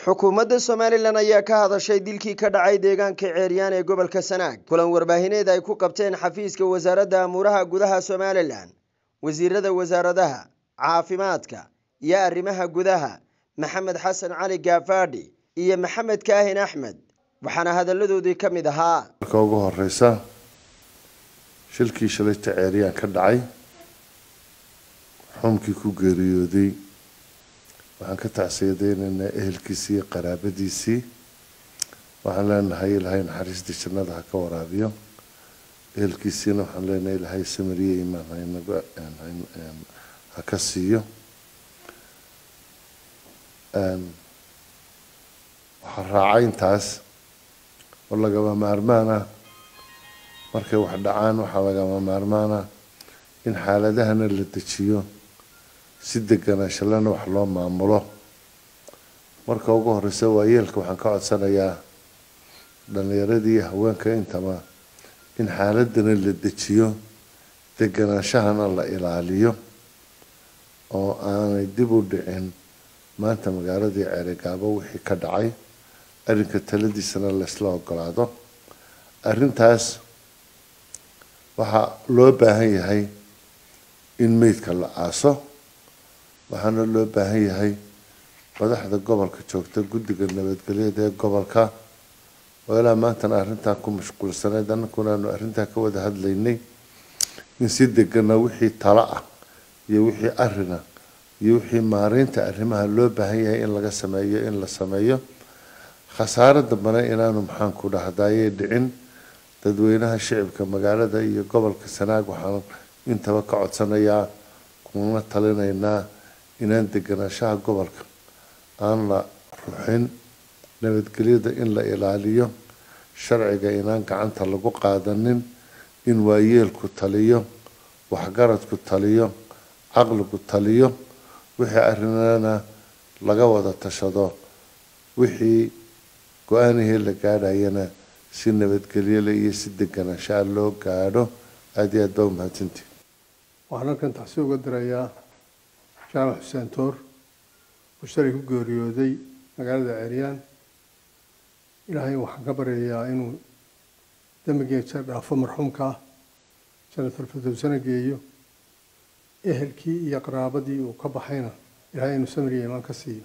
xukuumadda somalilan ayaa ka hadashay dilkii ka dhacay deegaanka ceeryaan ee gobolka sanaag kulan warbaahineed ay ku qabteen xafiiska wasaaradda amuuraha gudaha somalilan wasiirada wasaaradaha caafimaadka iyo arrimaha gudaha maxamed xasan cali gaafaadhi iyo maxamed kaahin axmed waxaana hadalladoodii ka mid ahaa marka ugu horeysa shilkii shalayta ceeryaan ka dhacay xumkii ku geeriyooday waxaan ka tacsiyadeynaynaa ehelkiisii iyo qaraabadiisii waxaan leenahay ilaahay naxariistii jannada ha ka waraabiyo ehelkiisiina waxaan leenahay ilaahay samariye imaan haynaga ha ka siiyo waxaa raacay intaas oo lagama maarmaan ah markay wax dhacaan waxaa lagama maarmaan ah in xaaladahana la dejiyo si deganaanshalana wax loo maamulo marka ugu horeysa waayeelka waxaan ka codsanayaa dhalinyaradii iyo haweenka intaba in xaaladana la dejiyo deganaanshahana la ilaaliyo oo aanay dib u dhicin maanta magaaladii ceerigaabo wixii ka dhacay arrinka taladiisana laysla ogolaado arrintaas waxaa loo baahan yahay in meydka la aaso waxaana loo baahan yahay madaxda gobolka joogta guddiga nabadgelyada ee gobolka oo ilaa maantana arrintan ku mashquulsanayd annakuna aanu arrintan ka wada hadlaynay in si degana wixii talo ah iyo wixii arina iyo wixii maareynta arrimaha loo baahan yahay in laga sameeyo in la sameeyo khasaaro dambana inaanu maxaanku dhahdayay dhicin dadweynaha shicibka magaalada iyo gobolka sanaag waxaan intaba ka codsanayaa kuna talinaynaa inaan deganaanshaha gobolka aan la ruxin nabadgelyada in la ilaaliyo sharciga inaan gacanta lagu qaadanin in waayeelku taliyo waxgaradku taliyo caqligu taliyo wixii arrinana laga wada tashado wixii go-aanihii la gaadhayana si nabadgelyole iyo si deganaanshaa loo gaadho aada iyo aad baa umahadsantii waxaan halkan taxsi uga dirayaa jaamac xuseen toor oo shalay ku geeriyooday magaalada ceeryaan ilaahay waxaan ka baryayaa inuu dembigeesa dhaafo marxuumka ah janatulfadowsana geeyo ehelkii iyo qaraabadii uu ka baxayna ilaahay inuu samiriya imaan ka siiyo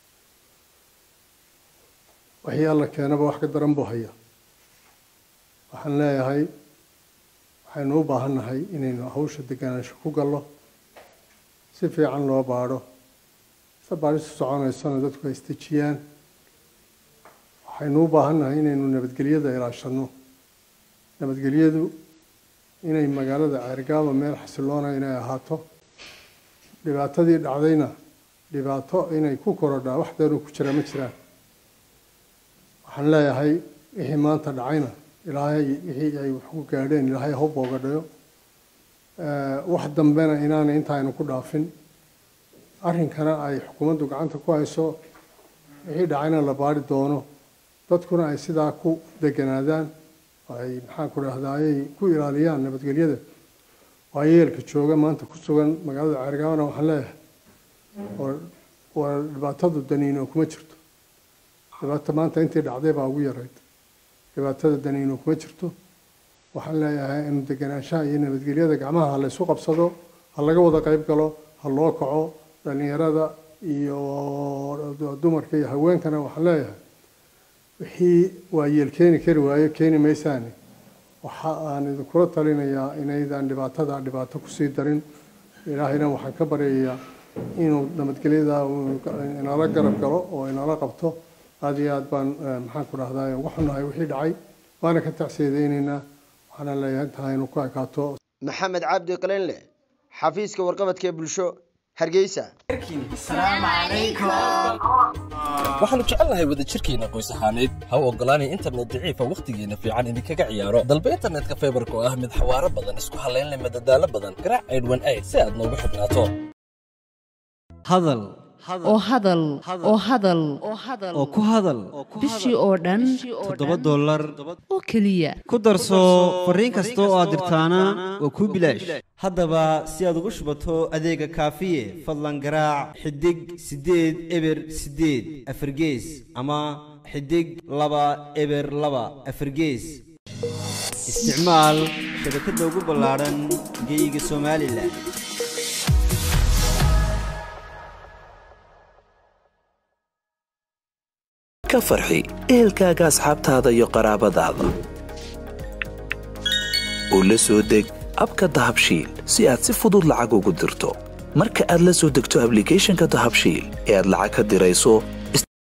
wixii alla keenaba wax ka daran buu haya waxaan leeyahay waxaynu u baahannahay inaynu hawsha deganaansho ku gallo si fiican loo baadho se baadhistu soconaysona dadku ay isdejiyaan waxaynu u baahannahay inaynu nabadgelyada ilaashanno nabadgelyadu inay magaalada ceergaaba meel xasiloona inay ahaato dhibaatadii dhacdayna dhibaato inay ku korodhaa wax deenu ku jira ma jiraan waxaan leeyahay wixii maanta dhacayna ilaahay wixii ay wax ku gaadheen ilaahay ha u boogadhayo wax dambena inaanay intaaynu ku dhaafin arrinkana ay xukuumaddu gacanta ku hayso wixii dhacayna la baari doono dadkuna ay sidaa ku deganaadaan ay maxaan ku dhahdaayay ku ilaaliyaan nabadgelyada waayeelka jooga maanta ku sugan magaalada ceergaabana waxaan leeyahay waa dhibaatadu daniino kuma jirto dhibaata maanta intii dhacday baa ugu yarayd dhibaatada daniino kuma jirto waxaan leeyahay inu deganaanshaha iyo nabadgelyada gacmaha ha laysu qabsado ha laga wada qayb galo ha loo kaco dhalinyarada iyo dumarka iyo haweenkana waxaan leeyahay wixii waayeel keeni kari waayo keeni maysaani waxa aan idinkula talinayaa inaydaan dhibaatada dhibaato kusii darin ilaahayna waxaan ka baryayaa inuu nabadgelyada inala garab galo oo inala qabto aada iyo aad baan maxaan ku dhahdaa uga xunnahay wixii dhacay waana ka tacsiyadaynaynaa waxaana leeyahay intaa inu ku ekaato maxamed cabdi qalinle xafiiska warqabadka ee bulsho hargeysa waxaannu jecelnahay wadajirkeenna qoys ahaaneed ha u oggolaanay internet daciifa wakhtigeenna fiican idinkaga ciyaaro dalba internetka faybarka oo ah mid xawaaro badan isku hallayn leh madadaalo badan garaac aydhwan ayd si aad noogu xidhnaato hadal oo hadal oo hadal oo ku hadal bishii oo dhan toddoba dollar oo keliya ku darso fariin kasta oo aad dirtaana waa kuu bilaash haddaba si aad ugu shubato adeega kaafiye fadlan garaac xidig siddeed eber siddeed afargees ama xidig laba eber laba afargees isticmaal shabakadda ugu ballaadhan geyga somalilan ka farxi ehelkaaga asxaabtaada iyo qaraabadaada u la soo deg abka dahabshiil si aad si fudud lacag ugu dirto marka aad la soo degto ablicathonka dahabshiil ee aad lacag ka dirayso